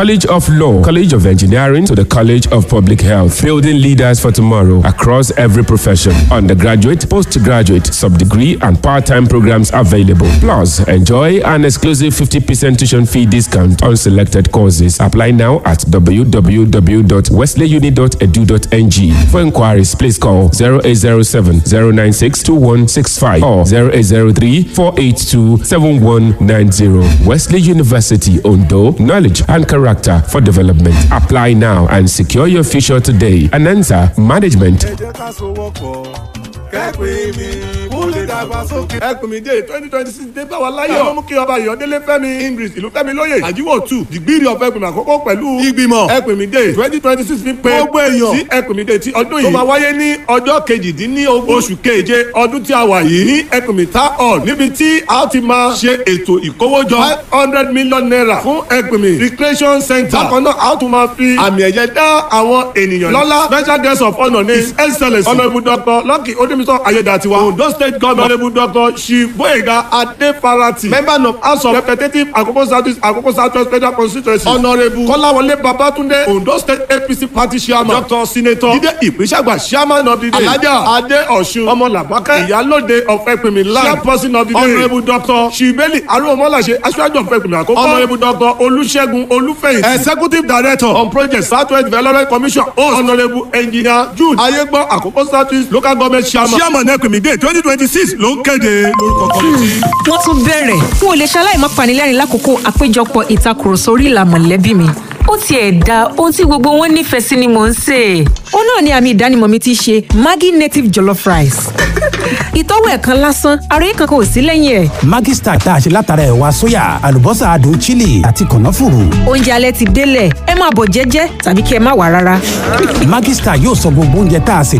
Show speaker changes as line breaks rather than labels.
College of Law, College of Engineering to the College of Public Health, building leaders for tomorrow across every profession. Undergraduate, postgraduate, sub-degree and part-time programs available. Plus, enjoy an exclusive 50% tuition fee discount on selected courses. Apply now at www.wesleyuni.edu.ng. For inquiries, please call 0807 096 2165 or 0803 482 7190. Wesley University, Ondo, knowledge and character for development. Apply now and secure your future today. Anansa Management.
ẹ jẹ́ ká sowọ́pọ̀ kẹ́pẹ́ mi kó lè dàgbàsókè. ẹkùn mi dé twenty twenty six dé báwa láyọ̀. ọmọ mú kí ọba ìyọ̀délé fẹ́mi english ìlú fẹ́mi lóye àjíwò two dìgbìrì ọ̀fẹ́ ẹkùn mi àkọ́kọ́ pẹ̀lú ìgbìmọ̀ ẹkùn mi dé twenty twenty six fi pé gbogbo èèyàn sí ẹkùn mi dé ti ọdún yìí. tó máa wáyé ní ọjọ́ kejìdínlógún oṣù keje ọdún tí a wà yìí ní ẹkùn mi ta hall níbi tí a ti máa ṣe ètò ìkówójọ five hundred million naira fún ẹkùn mi recreation center. bákan náà a tún máa fi àmì ẹ̀yẹ dá àwọn ènìyàn lọ́lá special guest of honour ní his excellence honourable doctor lucky odimisan ayédatiwa ondo state governor honourable doctor shiboyega adefarati member of house of representatives akoko south akoko south west federal constituency honourable kọ́láwọlé babatunde ondo state apc party chairman doctor senator jide ìpínṣàgbà chairman of the day alhaja ade ọ̀ṣun ọmọlàbákẹ́ ìyálóde of ẹ̀pìnmí land chairperson of the day honourable doctor shibeli arúgbómọláṣẹ aṣáájú of ẹ̀pìnmí àkókò honourable doctor olùṣègùn olúfẹ̀yìn executive director on project southwest development commission host honourable engineer jude ayégbọ́ àkókò south east local government chairman chairman ẹ̀pìnmí day twenty twenty six ló ń kéde lórúkọ kọ́mítì.
wọ́n tún bẹ̀rẹ̀ n ò lè ṣaláì má panilẹ́rìn lákòókò àpéjọpọ̀ ìtakùrọ̀sọ orí ìlà mọ̀lẹ́bí mi ó tiẹ̀ da ohun tí gbogbo wọn nífẹ̀ẹ́ sí ni mò ń sè é. ó náà ni àmì ìdánimọ̀ mi ti ṣe maggi native jollof rice. ìtọ́wò ẹ̀kan lásán ara yìí kankan ò sí lẹ́yìn ẹ̀.
Maggi Star tá a ṣe látara ẹ̀wà sóyà àlùbọ́sà adùn chili àti kànáfùrù.
oúnjẹ alẹ́ ti délẹ̀ ẹ máa bọ̀ jẹ́jẹ́ tàbí kí ẹ má wà rárá.
Maggi Star yóò sọ gbogbo oúnjẹ tá a sè